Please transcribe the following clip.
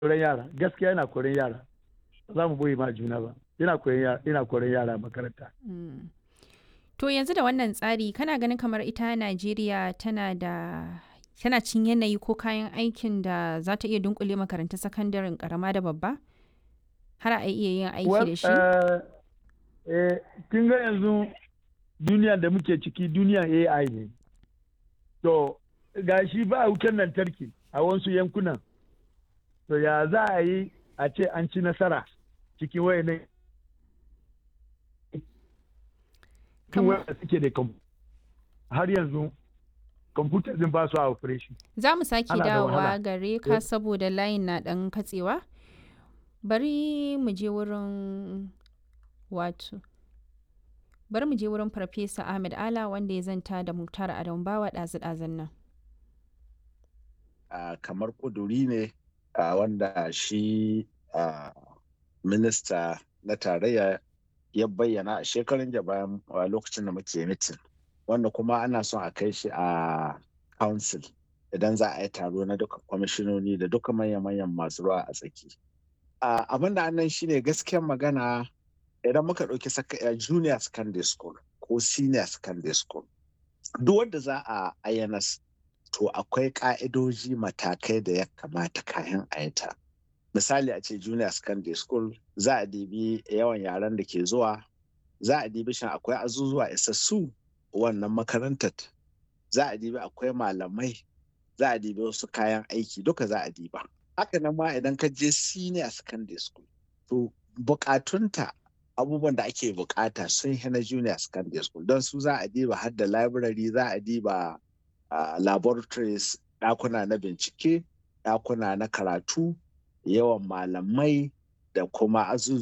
koren yara gaskiya yana koren yara ba za mu boye ma juna ba yana koren yara yana koren yara makaranta to yanzu da wannan tsari kana ganin kamar ita Najeriya tana da tana cin yanayi ko kayan aikin da za ta iya dunkule makarantun sakandaren karama da babba har a iya yin aiki da shi kin ga yanzu duniya da muke ciki duniyan AI ne to ga shi ba wutar lantarki a wasu yankunan to ya za a yi a ce an ci nasara cikin wayannan Kamar- wanda suke da kwam- har yanzu kwamfuta din ba su a operation Za mu sake Ana da dawowa wahala. gare ka saboda layin na ɗan katsewa. Bari mu je wurin wato. Bari mu je wurin Farfesa Ahmed Ala wanda ya zanta da Muktar Adam Bawa ɗazu-ɗazun nan. uh, kamar ƙuduri ne uh, wanda shi uh, minista na tarayya ya bayyana a shekarun da bayan uh, lokacin da muke mitin wanda kuma ana son a kai shi a council idan za a yi taro na duka kwamishinoni da duka manya-manyan masu ruwa a tsaki uh, abin da annan shine gaskiyar magana idan muka ɗauki saka- uh, junior secondary school ko senior secondary school duk wanda za a ayyanas to akwai ka'idoji matakai da ya kamata kayan a yi ta. Misali a ce junior secondary school za a dibi yawan yaran da ke zuwa, za a dibi shin akwai azuzuwa isassu wannan makarantar, za a dibi akwai malamai, za a dibi wasu kayan aiki duka za a diba. Haka nan ma idan ka je senior secondary school, to bukatunta abubuwan da ake bukata sun na junior secondary school don su za a diba har da library za a diba uh, laboratories ɗakuna na bincike ɗakuna na karatu yawan malamai da kuma azuzuwa